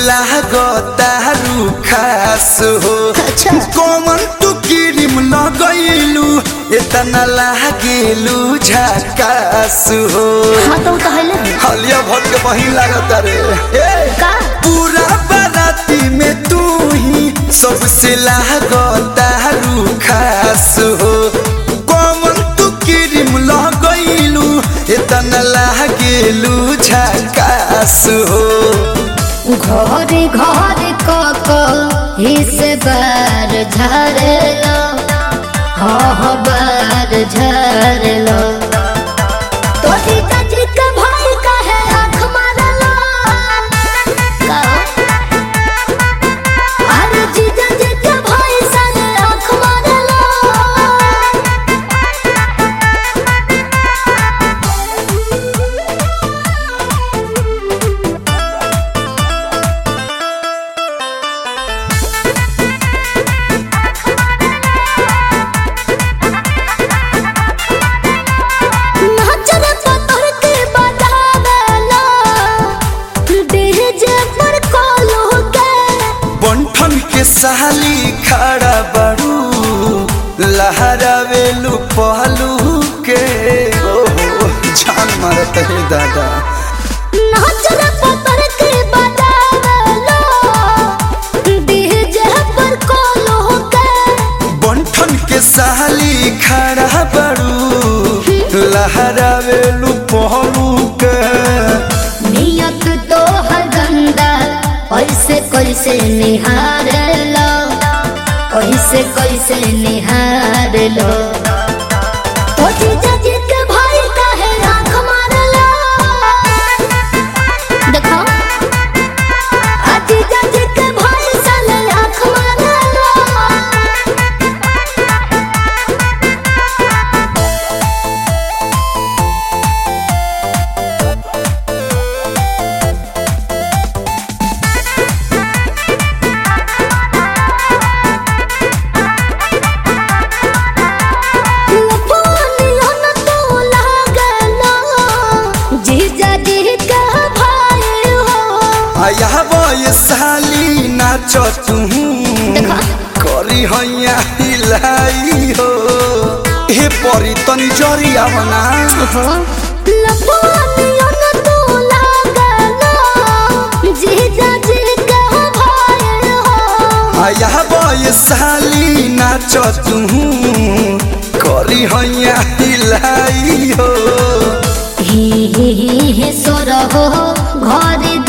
लागता रुखास हो अच्छा। कौन तू क्रीम लगैलू इतना लागेलू झकास हो हाँ तो तो है ले हलिया भर के वही लागता रे ए! का पूरा बाराती में तू ही सबसे लागता रुखास हो कौन तू क्रीम लगैलू इतना लागेलू झकास हो घरे घरे कक हिस बार झरलो हाँ बार झरलो तो जीता जी के भाई कहे आँख मारलो का? अरे जीजा जी के भाई संग आँख मारलो नाचर पतर के बजावेला डीजे पर कॉलो के बंठन के साली खड़ा बड़ू लहरावेलू पहलू के ओहो जान मारत है दादा नाचर पतर के बजावेला डीजे पर कॉलो के बंठन के साली खड़ा बड़ू लहरावेलू पहलू के नियत तो हर गंदा कैसे कैसे निहार लो कैसे कैसे निहार लो तो जीजा जी के भाई काहे आँख मार लो देखो आ जीजा जी के भाई साले आँख मार लो लफानिया न तो लागलो, जीजा जी के भाई हो। आया ये साली नाच तू देखा। करी हैया हिलाई हो हे परी तनी जरिया बना लफानिया न तो लागलो, जीजा जी के भाई हो। आया ये साली नाच तू करी हैया हिलाई हो ही ही ही सोर हो घर